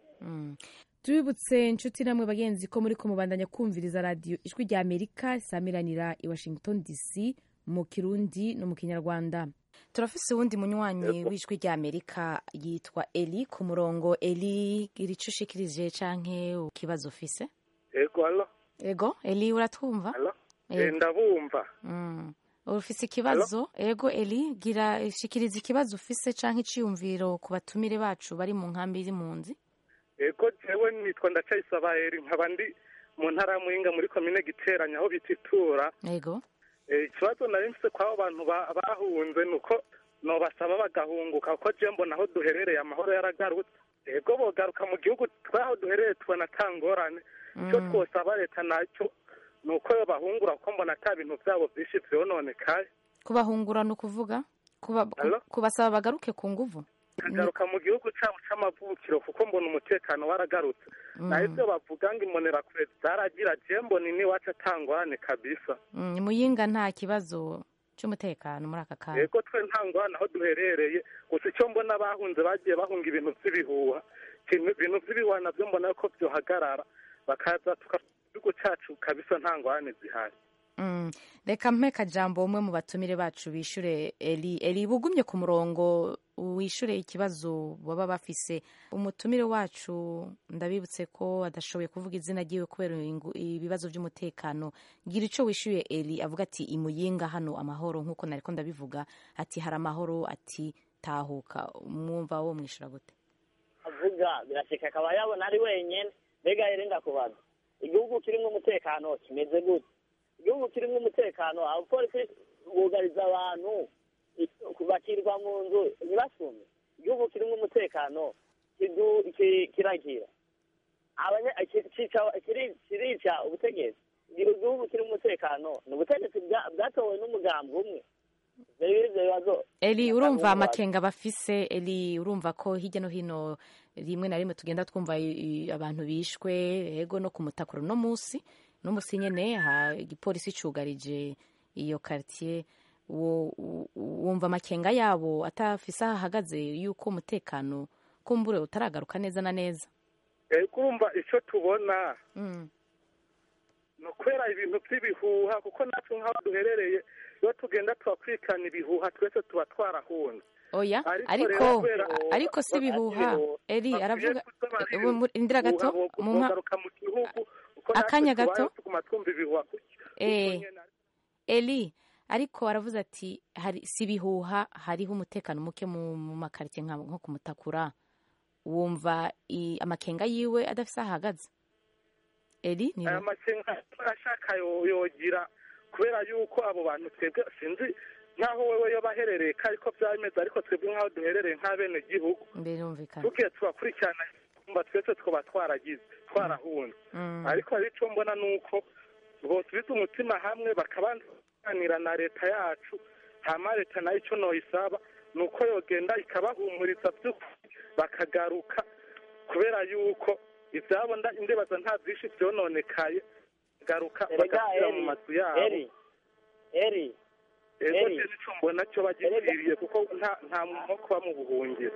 tubibutse inshuti namwe bagenzi ko muri kumubandanya kumviriza radiyo ijwi rya amerika samiranira i washington dc mu kirundi no mu kinyarwanda turafise uwundi munywanyi w'ijwi rya amerika yitwa eli ku murongo eli gira ico ushikirije canke ikibazo ufise ego alo ego eli uratwumva alo Ego. Eh, ndabumva Mm. ufise ikibazo ego eli gira shikiriza ikibazo ufise canke iciyumviro ku batumire bacu bari mu nkambi y'impunzi ego jewe nitwa ndacayisaba eri nkaba ndi mu ntara ya muhinga muri komine giteranya aho bita itura ego Eh, ikibazo nari mfise kw'abo bantu ba- bahunze ni uko nobasaba bagahunguka kuko je mbona aho duherereye amahoro yaragarutse ego bogaruka mu gihugu twaho duherereye tubona ata ngorane icyo Mm. twosaba leta nacyo ni uko yo bahungura kuko mbona ata bintu vyabo vyinshi vyononekaye kubahungura ni ukuvuga Kuba- ku- kubasaba bagaruke ku nguvu kagaruka mu gihugu cyabo c'amavukiro kuko mbona umutekano waragarutse Mm. naho ivyo bavuga ngo imbonerakure zaragira je mbona iniwacu atangorane kabisa Mm, muyinga nta kibazo cy'umutekano muri aka kanya yego twe nta ngorane aho duherereye gusa icyo mbona bahunze bagiye bahunga ibintu vy'ibihuha Ikintu- ibintu vy'ibihuha navyo mbona ko vyohagarara bakaza tuka igihugu cacu kabisa nta ngorane zihari Mm, reka mpe kajambo umwe mu batumire bacu bishure eli eli bugumye ku murongo wishure ikibazo baba bafise umutumire wacu ndabibutse ko adashoboye kuvuga izina ryiwe kubera ingu- ibibazo by'umutekano gira ico wishuye eli avuga ati imuyinga hano amahoro nk'uko nariko ndabivuga ati hari amahoro ati tahuka mwumva wo mwishura gute avuga birashika akaba yabona ari wenyene mbega yari ndakubaza igihugu kirimwo umutekano kimeze gute igihugu kirimwo umutekano abapolisi bugariza abantu i- bakirwa mu nzu ntibasume igihugu kirimwo umutekano kidu- ki- kiragira Abanya- ki- kica- kiri- kirica ubutegetsi igihugu kirimo umutekano ni ubutegetsi bwa- bwatowe n'umugambi umwe Ivyo ivyo bibazo eli urumva Ndabumva. amakenga bafise eli urumva ko hirya no hino rimwe na rimwe tugenda twumva i- i- abantu bishwe ego no kumutakura no musi no musi nyene ha igipolisi cugarije iyo quartier wo u- wumva amakenga yabo atafise aho ahagaze yuko umutekano kumbure utaragaruka neza na neza ego urumva ico tubona mm. ni ukubera ibintu by'ibihuha kuko natwe nk'aho duherereye iyo tugenda tubakurikirana ibihuha twese tuba twarahunze oya Ariko ariko rero kubera- ariko si bihuha eli bakwiye aravuga kuza bari ubu mu- indira gato ibihuha, bo- mumpa bogaruka mu gihugu kuko natwe akanya tubayeho gato tuguma twumva ibihuha Eh, eli ariko aravuze ati hari si bihuha hariho umutekano muke mu mu makaritsiye nka- nko kumutakura wumva i- amakenga yiwe adafise aho ahagaze eli ni aya makenga ashaka yo- yogira kubera yuko abo bantu twebwe sinzi nk'aho wewe yoba aherereye ko ariko byaba bimeze ariko twebwe nk'aho duherereye nk'abene gihugu mbere yumvikana tugiye tubakurikirana twumva twese twaba twaragize twarahunze Mm. ariko hari icyo mbona ni uko bosubiza umutima hamwe bakabanza kuganira na leta yacu hama leta nayo icyo noyisaba ni uko yogenda ikabahumuriza by'ukuri bakagaruka kubera yuko ibyabo nda- ndibaza nta byinshi byononekaye garuka Erega, bagasubira mu Eri, mazu yabo eri eri ego Eri. je nico mbona cyo bagipfiriye kuko nta nta muntu wo kuba mu buhungiro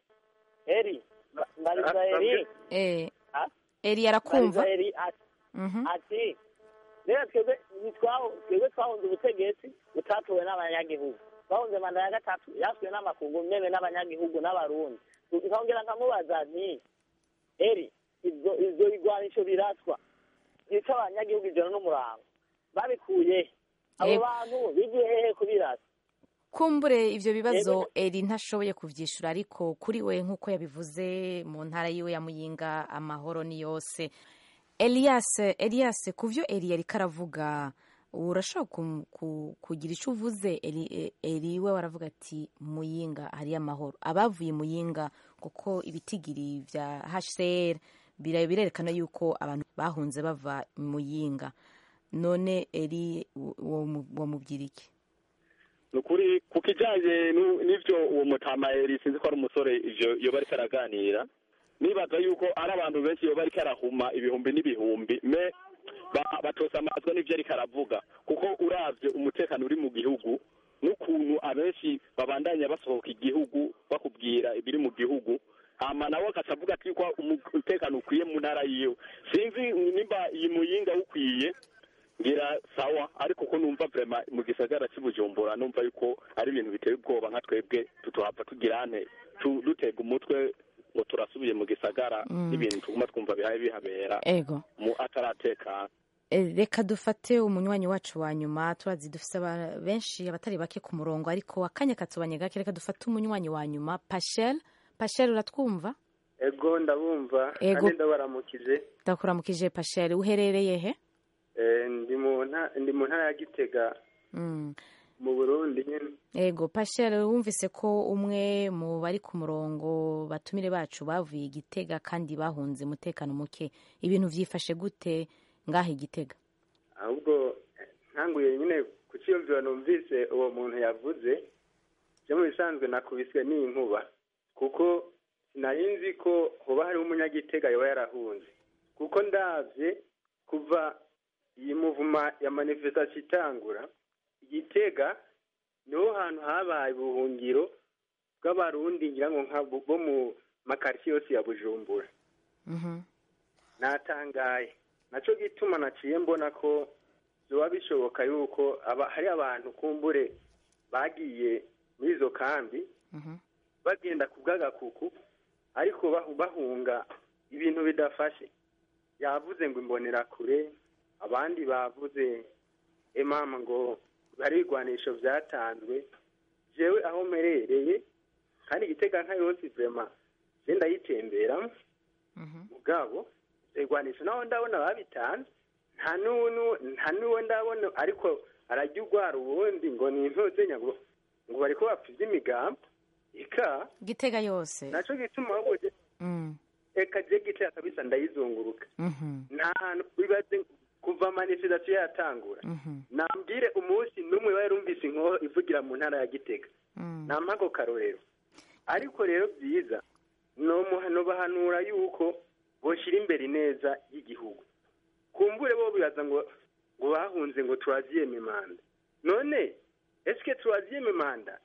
eri mbariza eri eh Ah? eli arakumva mbariza eri ati Mhm. ati rero twebwe ntitwaho twebwe twahunze ubutegetsi butatowe n'abanyagihugu twahunze manda ya gatatu yasuwe n'amakungu meme n'abanyagihugu n'abarundi nkongera nkamubaza nti eri ibyo ibyo bigwanisho biraswa byica abanyagihugu ijoro n'umurango babikuye he? abo Yego. bantu bigiye hehe kubirasa kumbure ivyo bibazo Yego. eri ntashoboye kuvyishura ariko kuri we nk'uko yabivuze mu ntara yiwe ya muyinga amahoro ni yose elias elias ku vyo eri yariko aravuga urashobora ku- ku- kugira ico uvuze eri, e- eri we waravuga ati muyinga hariyo amahoro abavuye muyinga kuko ibitigiri vya hcr bira- birerekana yuko abantu bahunze bava muyinga none eri wamubwira iki ni ukuri ku kijyanye n'u- n'ibyo uwo mutama eri sinzi ko ari umusore ivyo yoba ariko araganira nibaza yuko ari abantu benshi iyo bariko arahuma ibihumbi n'ibihumbi me ba- batosa amazwa n'ivyo ariko aravuga kuko uravye umutekano uri mu gihugu n'ukuntu abenshi babandanya basohoka igihugu bakubwira ibiri mu gihugu hama nawe agaca avuga ati ko umutekano ukwiye mu ntara yiwe sinzi nimba iyi muyinga ukwiye ngira sawa ariko ko numva vrema mu gisagara cy'ubujumbura numva yuko ari ibintu biteye ubwoba nka twebwe tutohava tugira nte tu- dutega umutwe ngo turasubiye mu gisagara Mm. n'ibintu tuguma twumva bihaye bihabera ego mu ataratekana Eh, reka dufate umunywanyi wacu wa nyuma turazi dufise aba- benshi abatari bake ku murongo ariko akanya katubanye gake reka dufate umunywanyi wa nyuma pashel pashel uratwumva ego ndabumva Ego. kandi ndabaramukije ndakuramukije pashel uherereye he Eh, ndi mu nta- ndi mu ntara ya gitega Mm. mu burundi nyine ego pashel wumvise ko umwe mu bari ku murongo batumire bacu bavuye igitega kandi bahunze umutekano muke ibintu vyifashe gute ngaha igitega ahubwo eh, ntanguye nyine ku cyiyumviro numvise uwo muntu yavuze byo mu bisanzwe nakubiswe n'inkuba kuko sinari nzi ko hoba hariho umunyagitega yoba yarahunze kuko ndabye kuva iyi muvuma ya manifestation itangura igitega niho hantu habaye ubuhungiro bw'abarundi ngira ngo nka bo bo mu makaritsiye yose ya bujumbura natangaye nacyo gituma naciye mbona ko biba bishoboka yuko aba hari abantu kumbure bagiye muri izo kambi bagenda ku bw'agakuku ariko bahu- bahunga ibintu bidafashe yavuze ngo imbonera kure abandi bavuze emama ngo hari ibigwanisho byatanzwe jewe aho mperereye kandi igitega nka yose vrema je ndayitemberamo mugabo ibigwanisho naho ndabona babitanze nta n'unu nta n'uwo ndabona ariko arajya urwara uwundi ngo ni intozenya ngo ngo bariko bapfa ivy'imigambi ika gitega yose naco gituma ahubwo je- Mm. eka je gitega kabisa ndayizunguruka Mhm. nta hantu bibaze kuva manifestation yatangura Mhm. nambwire umunsi n'umwe wari rumvise inkoho ivugira mu ntara ya gitega Mm. nampa ako karorero ariko rero byiza nomuhano bahanura yuko boshira imbere ineza y'igihugu kumbure bo bibaza ngo ngo bahunze ngo turaziyeme manda none eske turaziyeme manda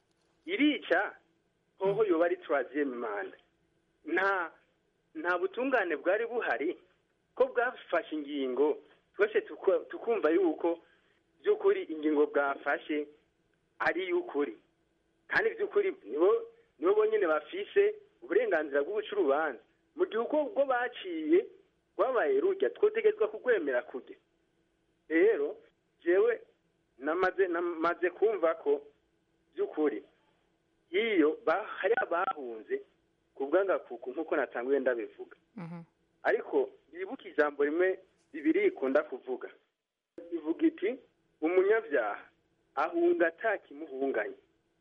irica hoho yoba ari turaziyeme manda nta nta butungane bwari buhari ko bwafashe ingingo twese tuku- tukumva yuko by'ukuri ingingo bwafashe ari iy'ukuri kandi by'ukuri nibo nibo bonyine bafise uburenganzira bwo guca urubanza mu gihe uko ubwo baciye rwabaye rujya twotegetswa kurwemera kujya rero jewe namaze namaze kumva ko by'ukuri iyo ba- hari abahunze ku bw'agakuku nk'uko natanguye ndabivuga ariko bibuke ijambo rimwe bibiri ikunda kuvuga ivuga iti umunyabyaha ahunga atakimuhunganye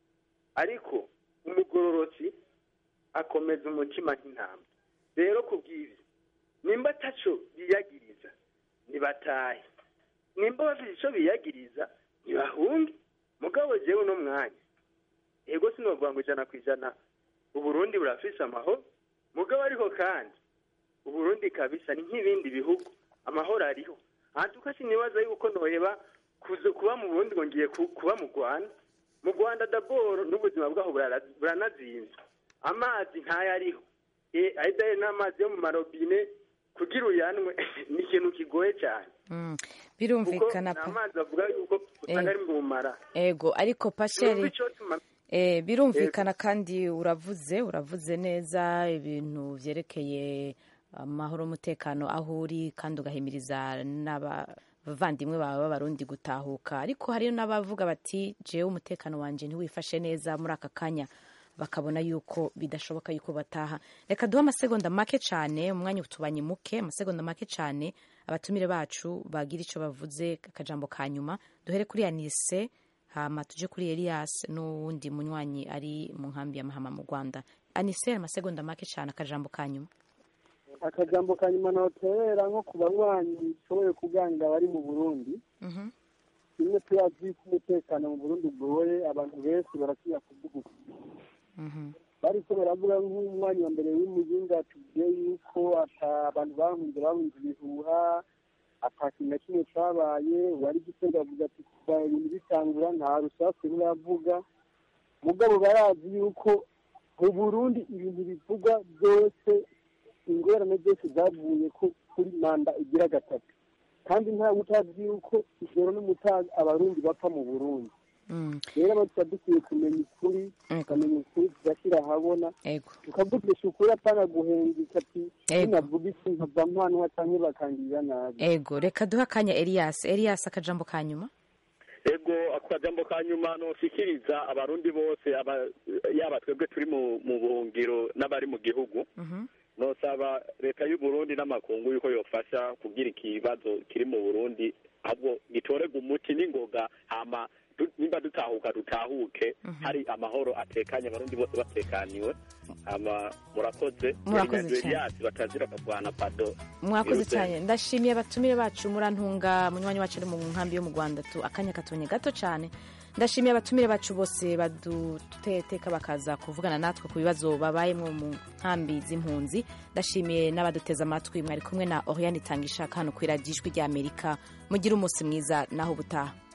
ariko umugororotsi akomeza umutima nk'intama rero ku bw'ibyo nimba ataco biyagiriza nibatahe nimba bafite ico biyagiriza ntibahunge mugabo jewe uno mwanya ego sinovuga ngo ijana ku ijana uburundi burafise amahoro mugabo ariko kandi uburundi kabisa ni nk'ibindi bihugu amahoro ariho hantuka sinibaza yuko noheba kuza kuba mu burundi ngo ngiye ku- kuba mu rwanda mu rwanda daboro n'ubuzima bwaho burara- buranazinze amazi ntayo ariho e ayidaye n'amazi yo mu marobine kugira uyanwe ni ikintu kigoye cyane Mm. kuko birumvikana ni pa amazi avuga yuko usanga Eh. ari mu mara ego ariko pasheri Sinumva ico tuma- Eh, birumvikana kandi uravuze uravuze neza ibintu vyerekeye amahoro umutekano aho uri kandi ugahimiriza n'abavandimwe bawe b'abarundi gutahuka ariko hariyo n'abavuga bati jewe umutekano wanje ntiwifashe neza muri aka kanya bakabona yuko bidashoboka yuko bataha reka duhe amasegonda make cyane umwanya utubanye muke amasegonda make cyane abatumire bacu bagira icyo bavuze akajambo ka nyuma duhere kuri anise hama tuje kuri elias n'uwundi munywanyi ari mu nkambi ya mahama mu rwanda anise amasegonda make cyane akajambo ka nyuma akajambo ka nyuma noterera nko ku banywanyi bishoboye kuganira bari mu burundi Mhm. rimwe turazi ko umutekano mu burundi ugoye abantu benshi barasinya kuvuga ukuri Mhm. bariko baravuga nk'umwanya wa mbere w'umuzinga tugiye yuko ata abantu bahunze bahunze ibihuha ata kintu na kimwe cabaye wari gitega avuga ati kuva ibintu bitangura nta rusasu ruravuga mugabo barazi yuko mu burundi ibintu bivugwa byose ingorane zose zavuye ku- kuri manda igira gatatu kandi ntawe utazi yuko ijoro n'umutaga abarundi bapfa mu burundi Mm. rero abo tuba dukwiye kumenya ukuri tukamenya ukuri tugashyira ahabona Ego. tukavugisha ukuri apana guhengeka ati Ego. ninavuga iki nkava mpanwa canke bakangirira nabi ego reka duhe akanya elias elias akajambo ka nyuma ego ako kajambo ka nyuma noshikiriza abarundi bose aba- yaba twebwe turi mu mu buhungiro n'abari mu gihugu nosaba leta y'u Burundi n'amakungu yuko yofasha kugira ikibazo kiri mu Burundi ahubwo gitorega umuti n'ingoga hama du- nimba dutahuka dutahuke hari amahoro atekanye abarundi bose batekaniwe hama murakoze Murakoze Yari cyane. Elias batazira kavana pado mwakoze Birutse. cyane ndashimiye abatumire bacu murantunga munywanyi wacu ari mu nkambi yo mu rwanda tu akanya katonye gato cyane ndashimiye abatumire bacu bose baduteka bakaza kuvugana natwe ku bibazo babayemo mu nkambi z'impunzi ndashimiye n'abaduteze amatwi mwari kumwe na oriane itanga ishaka hano ku iradiyo ijwi ry'amerika mugire umunsi mwiza naho ubutaha